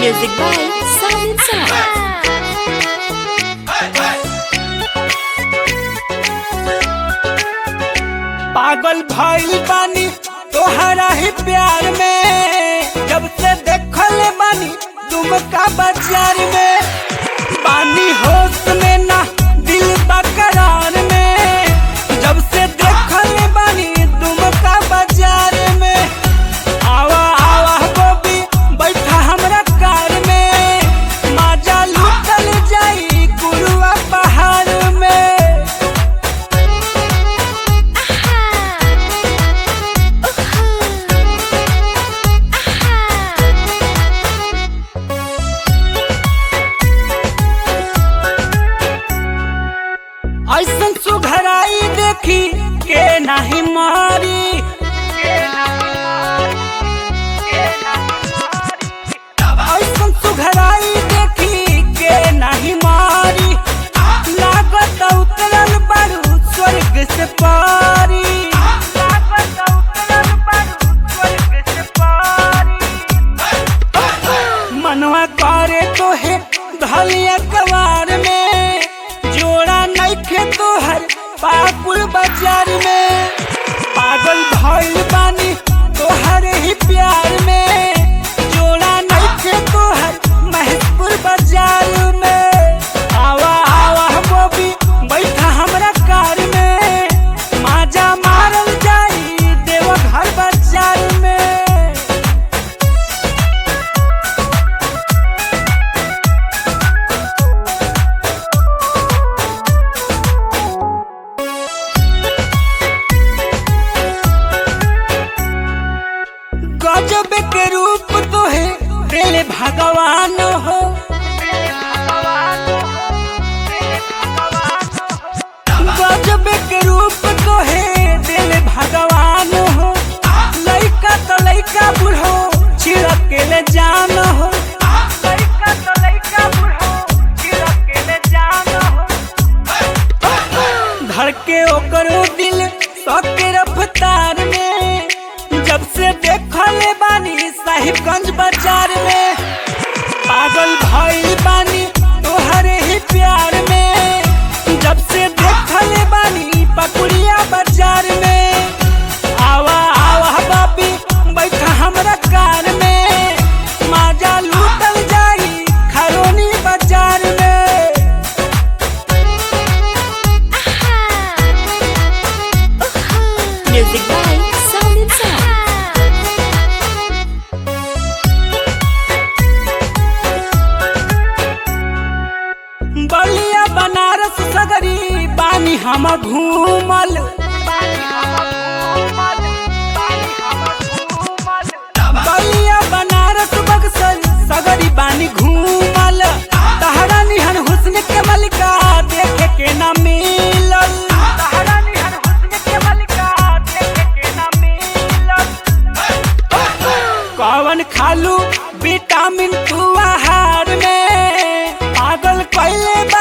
Music by Silent Sound. पागल भइल बानी तोहरा ही प्यार में जब से देखल बानी तुम का बाजार में बानी होश में ना दिल बकरार में जब से देखल बानी तुम का बाजार में आवा आवा गोबी बैठा हमरा कार में माजा लुटल जाई गुरुआ पहाड़ में ऐसन सुघराई देखी के नाही मारी ऐसन सुघराई देखी के नाही मारी लागत उतरल बारू स्वर्ग से पारी लागत उतरल बारू स्वर्ग से पारी मनवा करे तो है धलिया कवार में जोड़ा नइखे तोहर पाकुल बाजार में पागल भइल बानी तोहर ही प्यार में जोड़ा नइखे तोहर महजपुर बाजार में आवा आवा बोबी बैठा हमरा कार में माजा मारल जाई देवघर बाजार में गजब के रूप तो है दिल भगवान हो गजब के रूप तो है दिल भगवान हो लइका तो लइका बुढ़ो छिड़क के ले जान हो लइका तो लइका बुढ़ो छिड़क के ले जान हो धड़के ओकरो दिल सके रफ्तार में जब से देखले बानी साहिबगंज बाजार में पागल भइल बानी तोहरे ही प्यार में जब से देखले बानी पकुड़िया बाजार में आवा आवा बाबी बैठा हमरा कार में माजा लूटल जाई खरोनी बाजार में Music by Silent Sound. बलिया बनारस सगरी बानी हम घूमल बलिया बनारस बक्सर सगरी बानी घूमल तहरा निहन हुस्न के मलिका देखे के ना मिलल तहरा निहन हुस्न के मलिका देखे के ना मिलल कवन खालू विटामिन तू आहार में पागल कैले